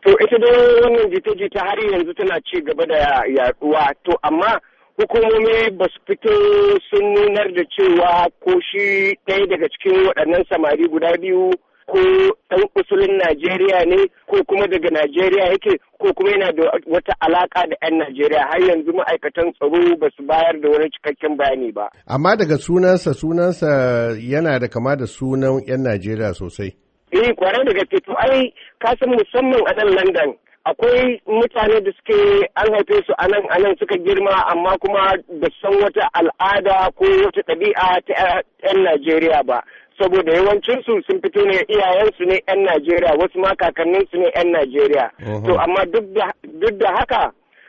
To ita dai wannan jita-jita har yanzu tana ci gaba da yaduwa to amma hukumomi ba su fito sun nunar da cewa ko shi ɗaya daga cikin waɗannan samari guda biyu ko ɗan usulin Najeriya ne ko kuma daga Najeriya yake ko kuma yana da wata alaka da 'yan Najeriya har yanzu ma'aikatan tsaro ba su bayar da wani cikakken bayani ba. Amma daga sunansa sunansa yana da kama da sunan 'yan Najeriya sosai. Eh kwarai da gaske to ai kasan musamman a nan London akwai mutane da suke an haife su anan anan suka girma amma kuma da san wata al'ada ko wata ɗabi'a ta 'yan Najeriya ba. saboda yawancinsu sun fito ne iyayensu ne 'yan Najeriya wasu ma kakanninsu ne 'yan Najeriya. To amma duk da haka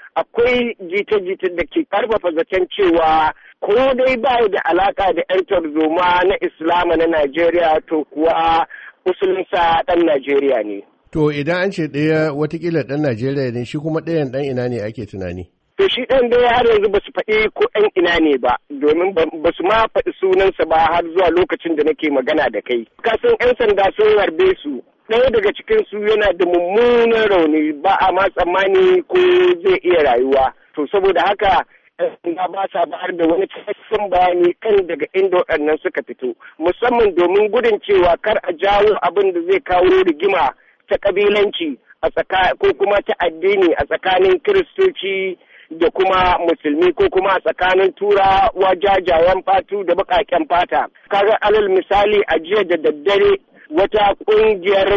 akwai jita-jita da ke karfafa zaton cewa ko dai ba da alaka da 'yan tarzoma na Islama na Najeriya to kuwa usulinsa ɗan Najeriya ne. To idan an ce ɗaya watakila ɗan Najeriya ne shi kuma ɗayan ɗan ina ne ake tunani? To shi ɗan dai har yanzu ba su faɗi ko ɗan ina ne ba domin ba su ma faɗi sunansa ba har zuwa lokacin da nake magana da kai. Kasan 'yan sanda sun harbe su. Ɗaya daga cikin su yana da mummunan rauni ba a ma tsammani ko zai iya rayuwa. To saboda haka 'yan sanda ba sa bayar da wani cikakken bayani kan daga inda waɗannan suka fito. Musamman domin gudun cewa kar a jawo abin da zai kawo rigima ta ƙabilanci a tsaka ko kuma ta addini a tsakanin kiristoci da kuma musulmi ko kuma a tsakanin turawa jajayen fatu da baƙaƙen fata. Kaga alal misali a jiya da daddare wata ƙungiyar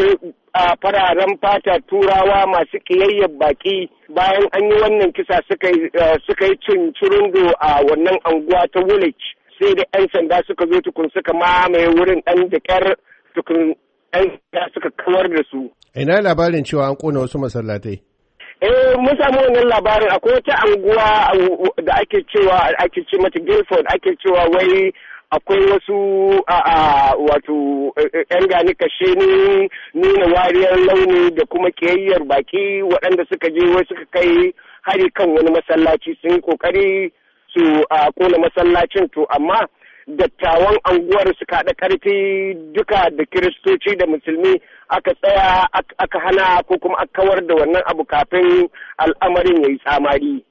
fararen fata turawa masu ƙiyayyar baƙi bayan an yi wannan kisa suka yi cincirundo a wannan anguwa ta Woolwich sai da 'yan sanda suka zo tukun suka mamaye wurin ɗan da ƙyar tukun 'yan sanda suka kawar da su. Ina labarin cewa an ƙona wasu masallatai. Eh mun samu wannan labarin akwai wata anguwa da ake cewa ake ce mata Guildford ake cewa wai akwai wasu a wato yan gani kashe ni nuna wariyar launi da kuma kiyayyar baki waɗanda suka je wai suka kai hari kan wani masallaci sun yi kokari su a kona masallacin to amma dattawan anguwar suka haɗa ƙarfi duka da kiristoci da musulmi aka tsaya aka hana ko kuma aka kawar da wannan abu kafin al'amarin ya yi tsamari.